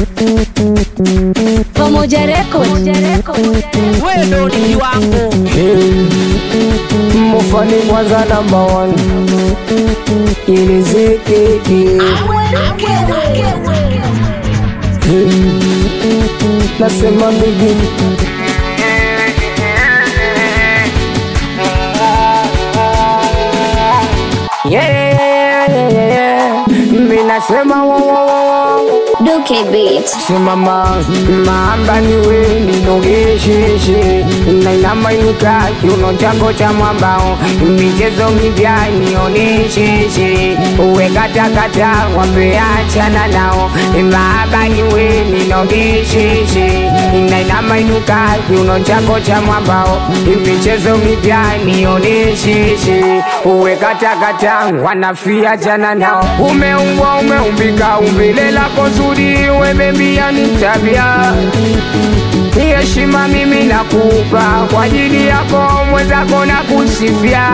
Pamoja Record. wewe ndo ni kiwango Mufani kwanza namba one ilizikiki nasema bigi Yeah, yeah, yeah, yeah, yeah. Mi nasema wo, wo, wo, wo. Duke Beat. simama maamba niwe ninogesheshi nainamainuka kiuno chako cha mwambao michezo mipya nionesheshe uwe katakata wapeachana nao maaba niwe ninogesheshi nainamainuka kiuno chako cha mwambao michezo mipya nionesheshe uwe katakata wanafia jana nao umeumbwa umeumbika umbile lako zuri wemembia ni tabia ni heshima mimi nakupa kwa ajili yako mwenzako na kusifia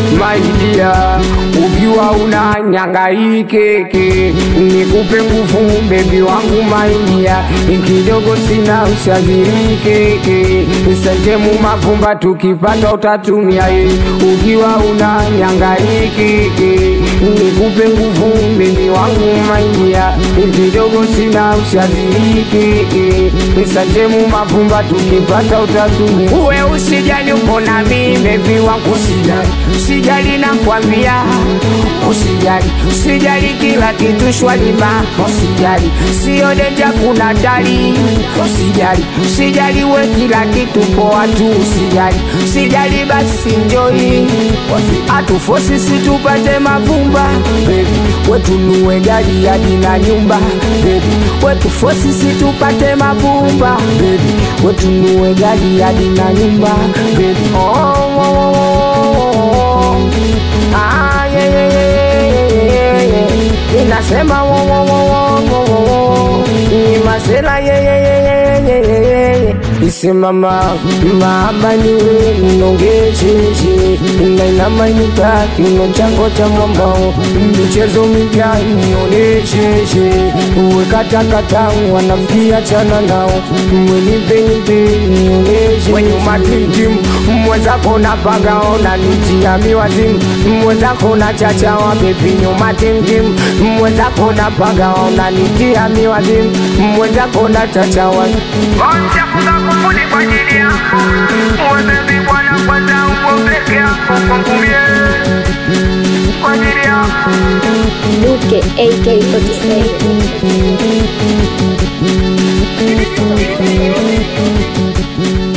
maidia ukiwa una nyangaikeke nikupe nguvu bebi wangu maindia kidogo sina ushazirikeke sentemu mavumba tukipata utatumia ye ukiwa una nyangaikeke nikupe nguvu bebi wangu maindia kidogo sina ushazirikeke sentemu mavumba tukipata utatumia uwe usijali uko na mimi bebi wangu usijali usijali nakwambia usijali usijali kila kitu shwari ma usijali sio denja kuna dali usijali usijali we kila kitu poa tu usijali usijali basi njoi atufosi situpate mavumba bebi wetunue gari hadi na nyumba bebi wetufosi situpate mavumba bebi wetunue gari hadi na nyumba bebi oh, oh, oh, oh. Ah, yeah, yeah, yeah, yeah, yeah, yeah. inasema wo, wo, wo, wo, wo, wo, wo. ni masela yeah, yeah, yeah, yeah, yeah, yeah, yeah, yeah. isimama maaba niwe nongesheshi nainamainuka kiuno chako cha mwambao michezo mipya nionesheshe uwe katakata wanafikia chana nao mwenipenyimpe nioneshe wenye umatimtim mwenzako napagaona nitia miwazimu mwenzako na chachawa bebi nyuma timtim mwenzako napagaona nitia miwazimu mwenzako na chachawa Onchafuza kufuni kwa ajili yako Wewe bwana kwanza uko peke yako kwangu mie Kwa ajili yako Duke AK47. Thank you.